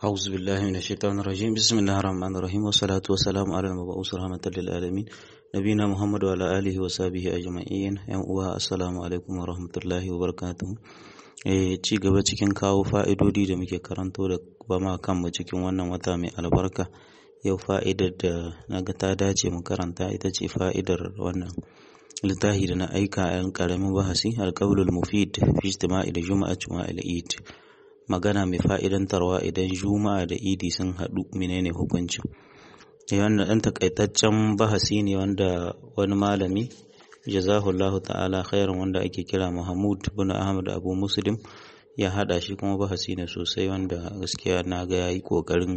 أعوذ بالله من الشيطان الرجيم بسم الله الرحمن الرحيم والصلاة والسلام على المبعوث رحمة للعالمين نبينا محمد وعلى آله وصحبه أجمعين يوم uwa assalamu alaikum wa rahmatullahi wa barakatuhu eh ci gaba cikin kawo fa'idodi da muke karanto da ba ma kanmu cikin wannan wata mai albarka yau fa'idar da naga ta dace mu karanta ita ce fa'idar wannan littafi da na aika a yan karamin bahasi alqaulul mufid fi ijtima'i da juma'a juma'il eid magana mai fa'idantarwa idan juma'a da idi sun haɗu menene hukuncin wannan ɗan takaitaccen bahasi ne wanda wani malami jazahullahu ta'ala khairan wanda ake kira Mahmud bin Ahmad Abu Muslim ya hada shi kuma bahasi ne sosai wanda gaskiya na ga yayi kokarin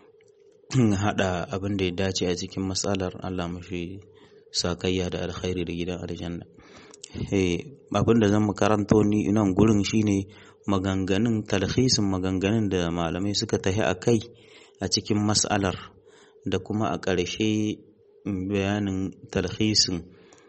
hada abin da ya dace a cikin matsalar Allah mashi sakayya da alkhairi da gidan aljanna eh abin da zan karanto ni nan gurin shine maganganun talhisin maganganun da malamai suka tahi a kai a cikin matsalar da kuma a ƙarshe bayanin talhisin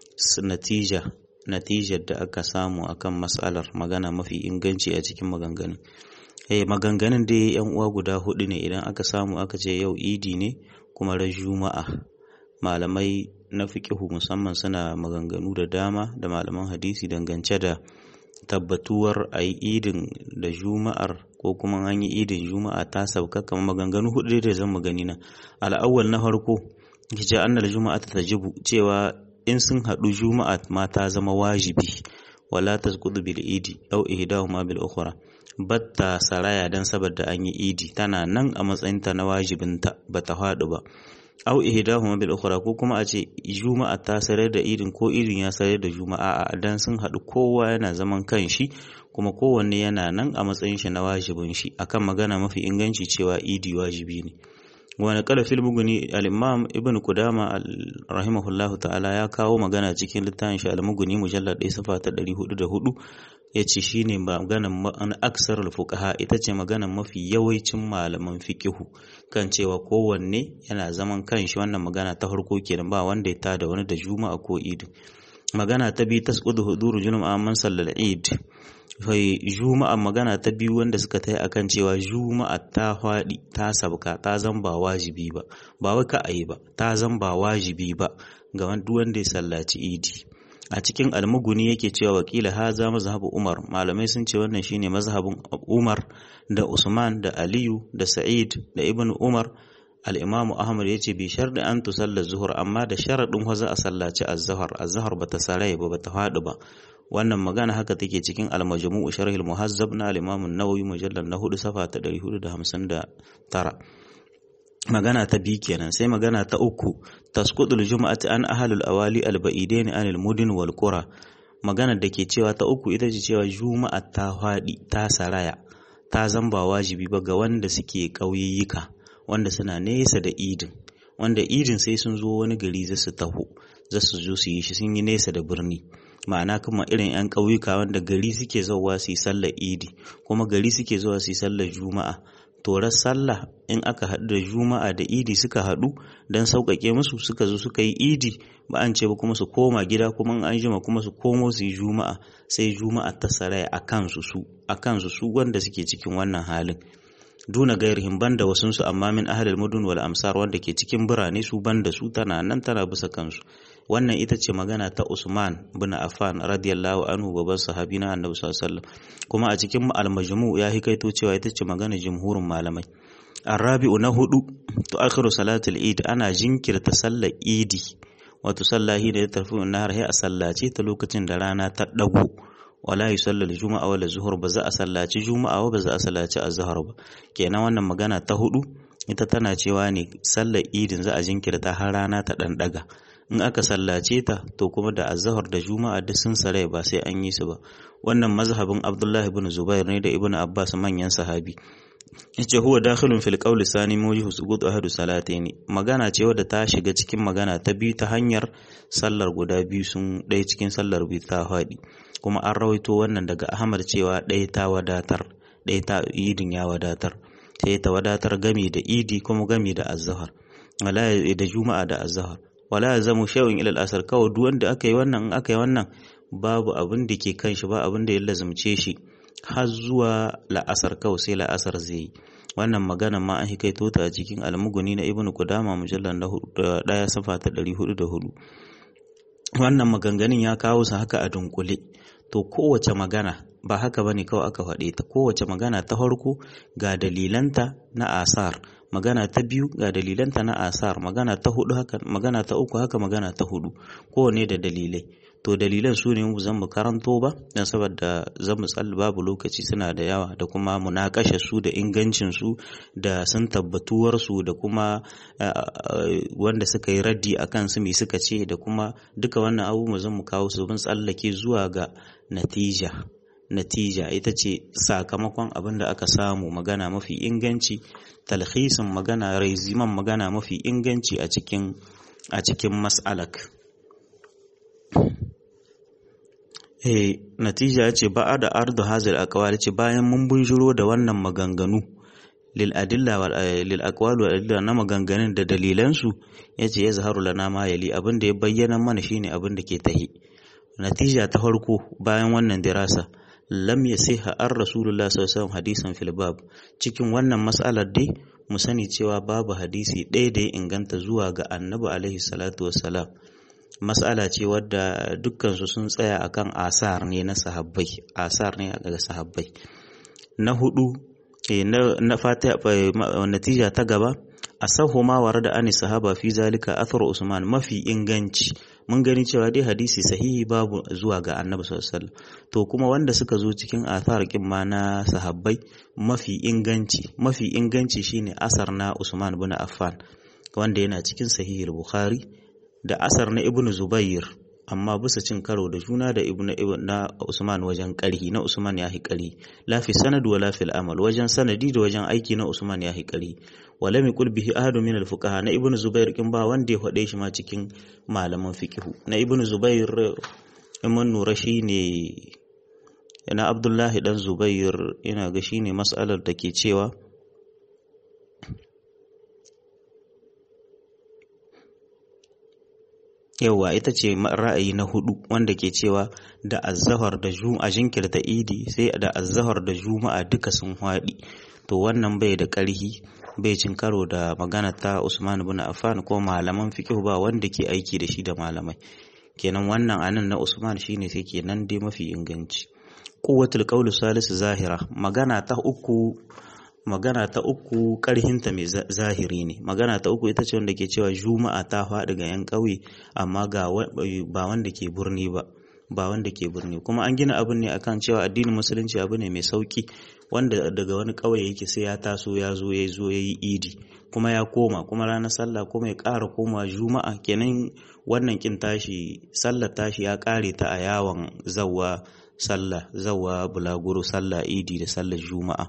natija natijar da aka samu akan matsalar magana mafi inganci a cikin maganganun eh maganganun dai yan uwa guda hudu ne idan aka samu aka ce yau idi ne kuma ran juma'a malamai na fiqihu musamman suna maganganu da dama da malaman hadisi dangance da tabbatuwar a yi idin da juma'ar ko kuma an yi idin juma'a ta sauka kamar maganganu hudu da zan magani na al'awwal na farko ce annal juma'a ta tajibu cewa in sun haɗu juma'a ma ta zama wajibi wala tasqudu bil idi aw ihdahuma bil ukhra batta saraya dan saboda an yi idi tana nan a matsayinta na wajibinta bata faɗi ba aw ihdahuma bil ukhra ko kuma a ce juma'a ta sarar da idin ko idin ya sarar da juma'a a dan sun haɗu kowa yana zaman kanshi kuma kowanne yana nan a matsayin shi na wajibin shi akan magana mafi inganci cewa idi wajibi ne wani kala fil muguni al-imam ibn kudama rahimahullahu ta'ala ya kawo magana cikin littafin shi al-muguni mujallad 1 safa ta 404 yace shine maganan an aksar fuqaha ita ce maganan mafi yawancin malaman fiqihu kan cewa kowanne yana zaman kanshi wannan magana ta farko kenan ba wanda ya tada wani da juma'a ko idi magana ta biyu tasqudu huduru juma'a man sallal eid fai juma'a magana ta biyu wanda suka tai akan cewa juma'a ta faɗi ta sabka ta zan ba wajibi ba ba wai ka ayi ba ta zan ba wajibi ba ga duk wanda ya sallaci idi a cikin almuguni yake cewa wakila haza mazhabu umar malamai sun ce wannan shine mazhabin umar da usman da aliyu da sa'id da ibn umar al-imam ahmad yace bi sharɗi an tusalla zuhur amma da sharadin wa za a sallaci az-zuhr az-zuhr bata sarai ba bata faɗi ba wannan magana haka take cikin al-majmu' sharh al-muhazzab na al-imam an-nawawi mujallal na 4 safa ta 459 magana ta biyu kenan sai magana ta uku tasqudul jum'ati an ahlul awali al-ba'idain anil mudin wal qura magana da ke cewa ta uku ita ce cewa juma'a ta faɗi ta saraya ta zamba wajibi ba ga wanda suke ƙauyayyuka wanda suna nesa da idin wanda idin sai sun zo wani gari za su taho za su zo su yi shi sun yi nesa da birni ma'ana kuma irin 'yan ƙauyuka wanda gari suke zauwa su yi sallar idi kuma gari suke zuwa su yi sallar juma'a torar sallah in aka haɗu da juma'a da idi suka haɗu don sauƙaƙe musu suka zo suka yi idi ba an ce ba kuma su koma gida kuma an jima kuma su komo su yi juma'a sai juma'a ta saraya a kansu su a kansu su wanda suke cikin wannan halin duna gairihim banda wasunsu amma min ahlul mudun wal amsar wanda ke cikin birane su banda su tana nan tana bisa kansu wannan ita ce magana ta Usman bin Affan radiyallahu anhu babban sahabi na Annabi sallallahu alaihi wasallam kuma a cikin al-majmu ya hikaito cewa ita ce magana jumhurin malamai arabi'u na hudu to akhiru salatul eid ana jinkirta sallar idi wato sallahi da ya tafi nahar hay a sallace ta lokacin da rana ta dago wala yusalla juma'a wala zuhur ba za a sallaci juma'a ba za a sallaci azhar ba kenan wannan magana ta hudu ita tana cewa ne sallar idin za a jinkirta har rana ta dan daga in aka sallace ta to kuma da azhar da juma'a duk sun sarai ba sai an yi su ba wannan mazhabin abdullahi ibn zubair ne da ibn abbas manyan sahabi yace huwa dakhilun fil qawli sani mawjihu suqut ahadu salataini magana ce wadda ta shiga cikin magana ta biyu ta hanyar sallar guda biyu sun ɗaya cikin sallar biyu ta faɗi kuma an rawaito wannan daga ahmad cewa ɗaya ta wadatar ɗaya ta idin ya wadatar sai ta wadatar gami da idi kuma gami da azhar wala da juma'a da azhar wala yazamu shay'un ila al-asr kawai duk wanda aka yi wannan in aka yi wannan babu abin da ke kan shi ba abin da ya lazumce shi har zuwa la'asar kawai sai la'asar zai yi wannan magana ma an hikaito ta a cikin almuguni na ibnu kudama mujallar na daya safa ta 404 wannan maganganun ya kawo su haka a dunkule to kowace magana ba haka bane kawai aka faɗe ta kowace magana ta farko ga dalilanta na asar magana ta biyu ga dalilanta na asar magana ta hudu haka magana ta uku haka magana ta hudu kowane da dalilai to dalilan su ne zan mu karanto ba don saboda zan mu tsalli babu lokaci suna da yawa da kuma munakashe su da ingancin su da sun tabbatuwar su da kuma wanda suka yi raddi a kan su me suka ce da kuma duka wannan abubuwa zan mu kawo su mun tsallake zuwa ga natija natija ita ce sakamakon abin da aka samu magana mafi inganci talhisin magana raiziman magana mafi inganci a cikin a cikin mas'alak eh natija ce ba da ardu hazil aqwal ce bayan mun bunjuro da wannan maganganu lil adilla wal lil aqwal wal adilla na maganganun da dalilan su yace ya zaharu lana ma yali abin da ya bayyana mana shine abin da ke tahi natija ta farko bayan wannan dirasa lam yasiha ar rasulullah sallallahu alaihi wasallam hadisan fil bab cikin wannan mas'alar dai mu sani cewa babu hadisi ɗaya da ya inganta zuwa ga annabi alaihi salatu wassalam mas'ala ce wadda dukkansu sun tsaya akan asar ne na sahabbai asar ne daga sahabbai na hudu na fata natija ta gaba asahu ma warada ani sahaba fi zalika athar usman mafi inganci mun gani cewa dai hadisi sahihi babu zuwa ga annabi sallallahu alaihi to kuma wanda suka zo cikin athar kin ma na sahabbai mafi inganci mafi inganci shine asar na usman bin affan wanda yana cikin sahihul bukhari da asar na ibnu zubair amma bisa cin karo da juna da ibnu na usman wajen karhi na usman ya ƙari la fi sanad wa la fil amal wajen sanadi da wajen aiki na usman ya ƙari wa lam yaqul bihi ahadu min al fuqaha na ibnu zubair kin ba wanda ya faɗe shi ma cikin malaman fiqh na ibnu zubair imam nura shine na abdullahi dan zubair ina ga shine mas'alar da ke cewa yauwa ita ce ra'ayi na hudu wanda ke cewa da azzahar da juma'a jinkirta idi sai da azzahar da juma'a duka sun haɗi to wannan bai da ƙarhi bai cin karo da magana ta Usman bin Affan ko malaman fiqh ba wanda ke aiki da shi da malamai kenan wannan anan na Usman shine sai kenan dai mafi inganci quwwatul qawl salisu zahira magana ta uku magana ta uku ƙarhinta mai zahiri ne magana ta uku ita ce wanda ke cewa juma'a ta faɗi ga 'yan ƙauye amma ga ba wanda ke birni ba ba wanda ke birni kuma an gina abin ne akan cewa addinin musulunci abu ne mai sauki wanda daga wani ƙauye yake sai ya taso ya zo ya zo ya yi idi kuma ya koma kuma ranar sallah kuma ya ƙara koma juma'a kenan wannan kin tashi sallar tashi ya ƙare ta a yawon zawwa sallah zawwa bulaguro sallah idi da sallar juma'a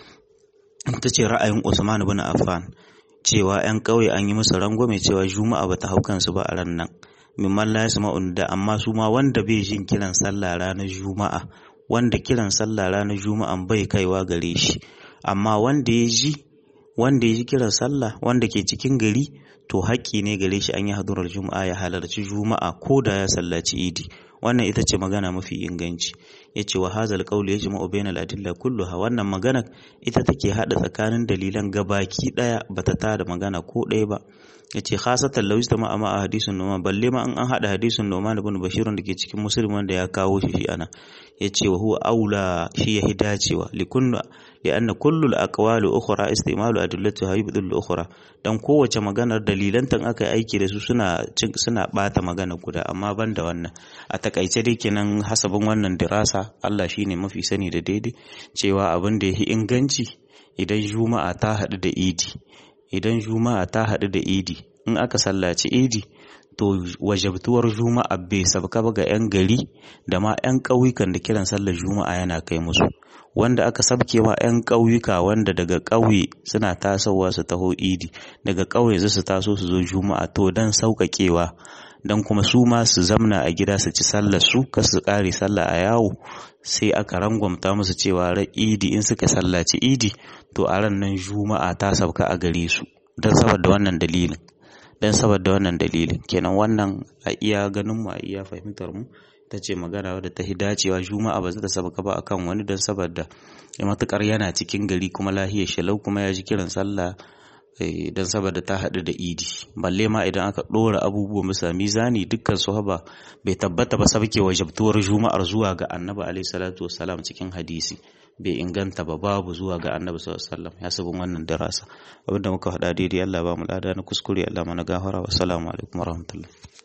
ta ce ra'ayin Usman bin Affan cewa 'yan ƙauye an yi musu rangwame cewa juma'a bata hau kansu ba a ran nan mimman la yasma'un da amma su ma wanda bai jin kiran sallah ranar juma'a wanda kiran sallah ranar juma'a bai kaiwa gare shi amma wanda ya ji wanda ya ji kiran sallah wanda ke cikin gari to haƙƙi ne gare shi an yi hadurar juma'a ya halarci juma'a ko da ya sallaci idi wannan ita ce magana mafi inganci ya ce wa hazal qawli yajma'u bainal adilla kulluha wannan magana ita take hada tsakanin dalilan gabaki daya bata tada magana ko ɗaya ba ya ce khasatan law istama ma a hadisin noma balle ma an an hada hadisin noma ibn bashir da ke cikin muslim wanda ya kawo shi shi ana ya ce wa huwa aula shi ya dacewa likunna لأن كل الأقوال أخرى استعمال أدلتها يبدل الأخرى dan kowace maganar dalilantan aka yi aiki da su suna suna bata magana guda amma ban da wannan a takaice dai kenan hasabin wannan dirasa Allah shine mafi sani da daidai cewa abin da yafi inganci idan juma'a ta haɗu da idi idan juma'a ta haɗu da idi in aka sallaci idi to wajabtuwar juma'a bai sabka ba ga 'yan gari da ma 'yan ƙauyukan da kiran sallar juma'a yana kai musu wanda aka sabke ma 'yan ƙauyuka wanda daga ƙauye suna tasowa su taho idi daga ƙauye su taso su zo juma'a to dan sauƙaƙewa dan kuma su ma su zamna a gida su ci sallar su kar su ƙare sallah a yawo sai aka rangwamta musu cewa ran idi in suka sallaci idi to a ran nan juma'a ta sauka a gare su don saboda wannan dalilin don saboda wannan dalilin kenan wannan a iya ganin mu a iya fahimtar mu ta ce magana wadda ta dacewa juma'a ba za ta sabaka ba akan wani don saboda matukar yana cikin gari kuma lahiyar shalau kuma ya ji kiran sallah don saboda ta haɗu da idi balle ma idan aka ɗora abubuwa bisa mizani dukkan su haba bai tabbata ba sabke wajabtuwar juma'ar zuwa ga annabi alaihi salatu wassalam cikin hadisi bai inganta ba babu zuwa ga annabi sallallahu alaihi wasallam ya sabon wannan darasa abinda muka faɗa daidai Allah ba mu lada na kuskure Allah mana gafara wa assalamu alaikum warahmatullahi